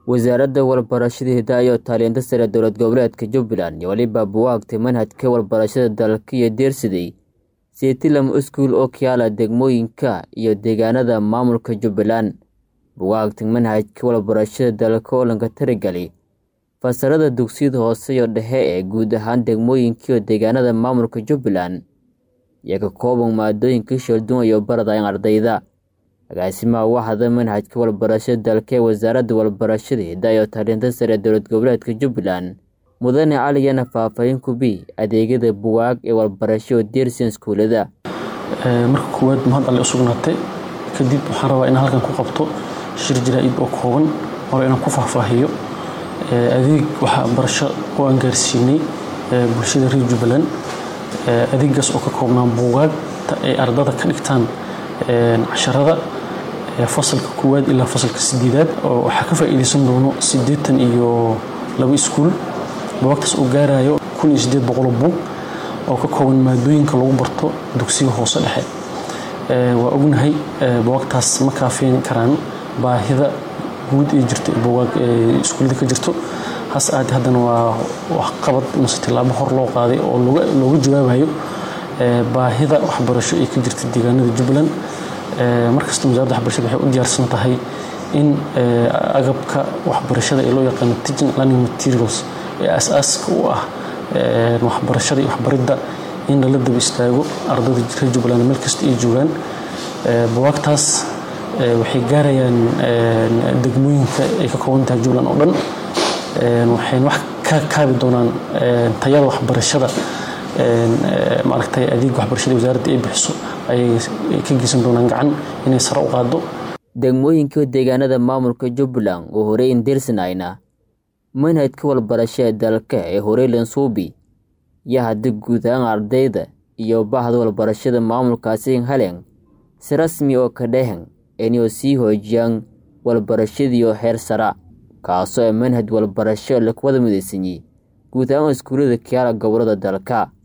wasaaradda walbarashada hidaha iyo taalinta sare dowlad goboleedka jubbaland iyo weliba buwaagtay manhajka walbarashada dalka iyo deersiday seetilam iskuul oo kayaala degmooyinka iyo deegaanada maamulka jubbaland buwaagta manhajka walbarashada dalka oo lanka taragelay fasalada dugsiyada hoose iyo dhexe ee guud ahaan degmooyinka iyo deegaanada maamulka jubbaland iyo ka kooban maadooyinka shalduun iyo baradayn ardayda agaasimaha waxda manhajka walbarashada dalka ee wasaaradda walbarashada hidaha iyo taalinta sare dowlad goboleedka jubbaland mudane caliyana faahfaahin kubi adeegyada buwaag ee walbarasho oo deersian iskuulada marka koowaad mahad alle u sugnaatay kadib waxaan rabaa inaan halkan ku qabto shir jaraa-id oo kooban hore inaan ku faahfaahiyo adeeg waxbarasho oo aan gaarsiinay bulshada reer jubbaland adeegaas oo ka koobnaa buugaagta ay ardada ka dhigtaan casharada fasalka koowaad ilaa fasalka sideedaad oo waxaa ka faa'iidaysan doono siddeetan iyo laba iskuul buwaagtaas oo gaarayo kun iyo siddeed boqol buug oo ka kooban maadooyinka lagu barto dugsiga hoose dhexe waa ognahay buwaagtaas ma kaafeen karaan baahida guud ee jirta buwaag iskuullada ka jirto hase ahaatee haddana waa waxqabad mase tillaabo hor loo qaaday oo looga jawaabayo baahida waxbarasho ee ka jirta deegaanada jubbaland markasta wasaaradda waxbarashada waxay u diyaarsan tahay in agabka waxbarashada ee loo yaqaano teaching learning materials ee aasaaska u ah waxbarashada iyo waxbaridda in lala daba istaago ardayda reer jubbaland meel kasta ay joogaan buwaagtaas waxay gaarayaan degmooyinka ay ka kooban tahay jubbaland oo dhan waxayna wax ka kaabi doonaan tayada waxbarashada maaragtay adeeg waxbarashada wasaaradda ay bixiso ayay ka geysan doonaan gacan inay sare u qaado degmooyinka deegaanada maamulka jubbaland oo horey indirsanayna manhajka walbarashada dalka ee horeylan suubi iyo haddii guud ahaan ardayda iyo bahda walbarashada maamulkaasi halen si rasmi oo ka dhehen inay sii hoojiyaan walbarashadiioo heer sara kaasoo ee manhaj walbarasho lakuwada mudaysanyey guud ahaan iskuullada kayaala gobolada dalka